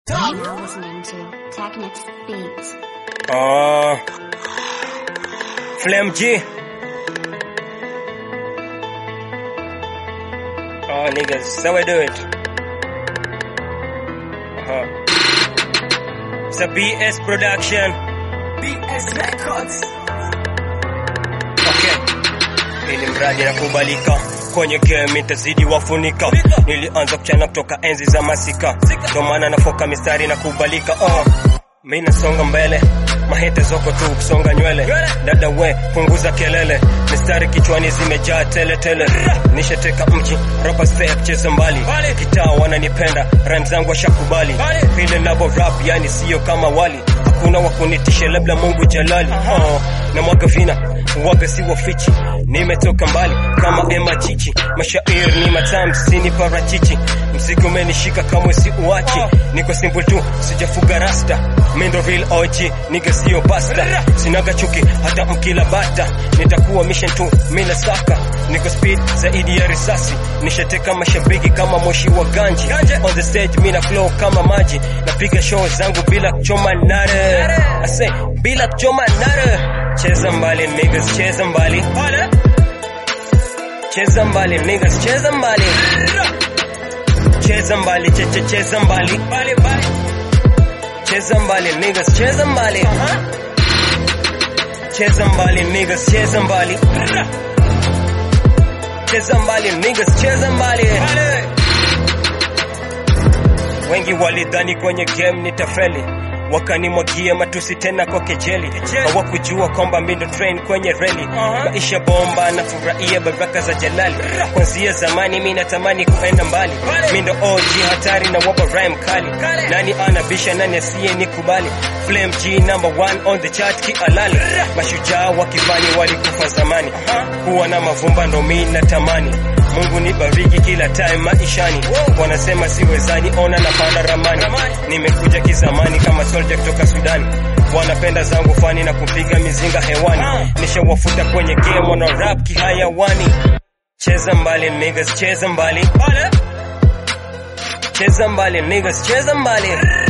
You're listening to Technics Beats. Uh, Flem G. Oh, niggas, how I do it? Uh-huh. It's a BS production. BS Records. Okay. Ili mradi nakubalika kwenye game itazidi wafunika. Nilianza kuchana kutoka enzi za masika, ndo maana nafoka mistari na kubalika. Oh, mi nasonga mbele mahete zoko tu kusonga nywele dada we punguza kelele mistari kichwani zimejaa tele tele nishateka mji rapa step cheza mbali kitaa wananipenda rhyme zangu washakubali vile navo rap yani sio kama wali hakuna wakunitisha labda mungu jalali oh, na mwaga vina waga si wafichi nimetoka mbali kama ema chichi mashairi ni matamu sini parachichi mziki umenishika kamwe si uachi niko simple tu sijafuga rasta mindo real OG niga sio pasta sinaga chuki hata mkila bata nitakuwa mission tu mina saka niko speed zaidi ya risasi nishateka mashabiki kama moshi wa ganji on the stage mina flow kama maji napiga show zangu bila kuchoma nare I say bila kuchoma nare cheza mbali niggas cheza mbali cheza mbali niggas cheza mbali cheza mbali cheche cheza mbali cheza mbali niggas cheza mbali cheza mbali niggas cheza mbali cheza mbali niggas cheza mbali wengi walidhani kwenye game nitafeli wakanimwagia matusi tena kwa kejeli hawakujua kwamba mindo train kwenye reli maisha bomba na furahia baraka za jalali kwanzia zamani mi natamani kuenda mbali mindo og hatari na wapa rhyme kali nani anabisha nani asiye nikubali flame g number one on the chart kialali mashujaa wakifani walikufa zamani kuwa na mavumba ndo mi natamani mungu nibariki kila time maishani wanasema siwezani ona napanda ramani nimekuja kizamani kama soldier kutoka sudani wanapenda zangu fani na kupiga mizinga hewani nishawafuta kwenye game wana rap kihayawani cheza mbali niggas cheza mbali cheza mbali niggas cheza mbali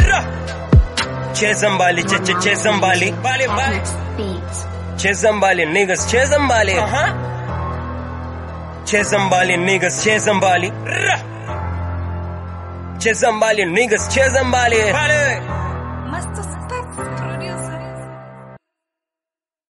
cheza mbali cheche cheza mbali Technics Beats. cheza mbali niggas cheza mbali cheza mbali niggas cheza mbali cheza mbali niggas cheza mbali